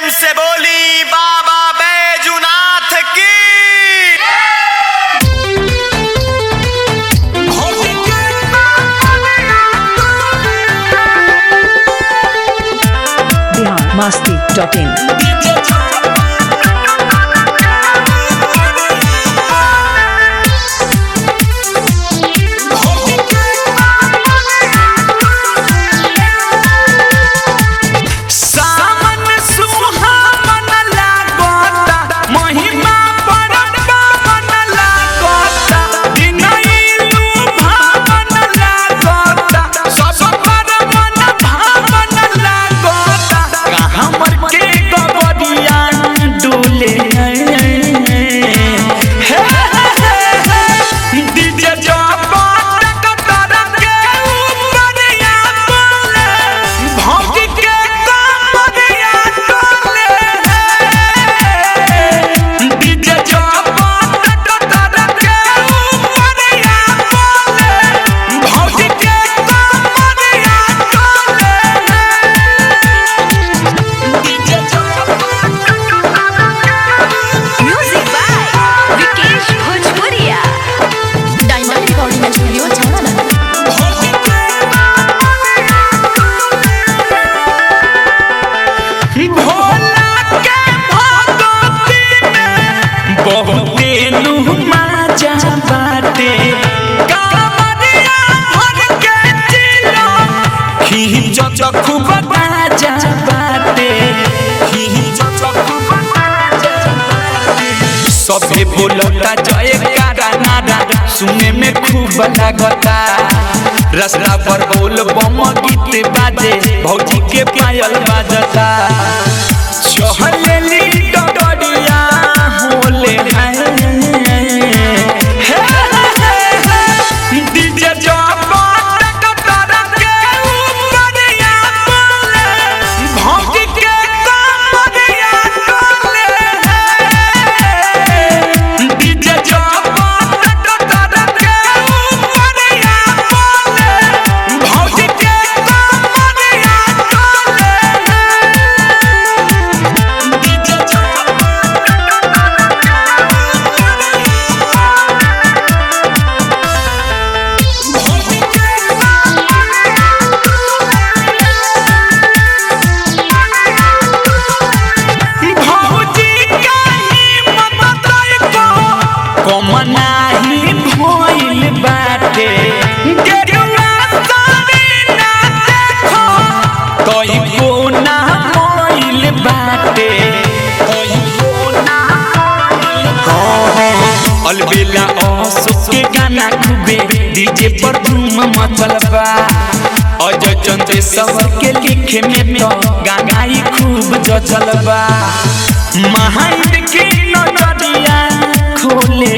से बोली बाबा बैजुनाथ की बिहार मस्ती डॉट इन सावन सुहावन लागता महिमा परम पावन लागता दिनैलु भावन लागता सब पर मन भावन लागता कहाँ मर के गबरिया डोले हे डीजे जबर कतर के ऊपरिया बोले भौंक के कमरिया डोले डीजे जबर कतर के ऊपरिया बोले भौंक के कमरिया डोले DJ music by Vikesh Bhojpuriya diamond recording studio Chhawra Bhola के भगवती में बहुते नुमा जा बाटे कामरिया भर के जिला खींच खूब बाजा बाटे खींच खूब बाजा बाटे सबे बोलता जय कारा नारा सुने में खूब लागता रास्ता पर बोल बम गीत बाजे भौजी के पायल बाजता चहलेली डगरिया होले डीजे जबर कतर के ऊपरिया बोले भौंक के कमरिया डोले डीजे जबर कतर के ऊपरिया बोले भौंक के कमरिया डोले डीजे भौजी कहीं मत को कमनाही भइल बाटे गेरुआ साड़ी ना देखो तोई को ना मोइल बाटे तोई को ना अलबेला असुक के गाना खूबे डीजे पर धूम मचल बा अजय चंद्र सवर के लिखे में तो गागाई खूब जचल बा महाइंद की नजरिया खोले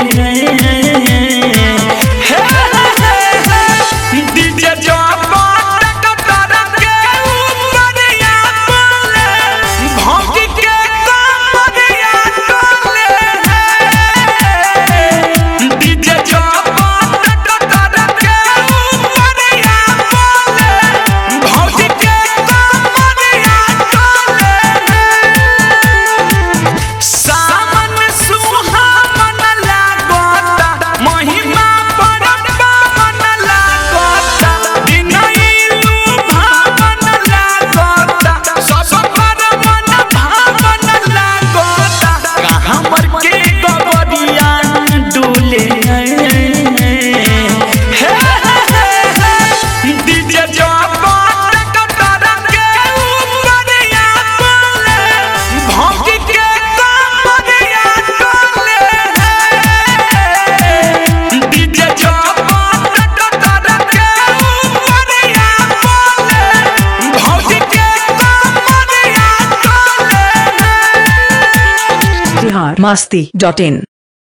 डीजे जबर कतर के ऊपरिया बोले भौंक के कमरिया डोले डीजे जबर कतर के ऊपरिया बोले भौंक के कमरिया डोले सावन सुहावन लागता महिमा परम पावन लागता दिनैलु भावन लागता सब पर मन भावन लागता कहाँ मर के गबरिया डोले डीजे जबर कतर के ऊपरिया बोले भौंक के कमरिया डोले डीजे जबर कतर के ऊपरिया बोले भौंक के कमरिया डोले बिहार मस्ती डॉट इन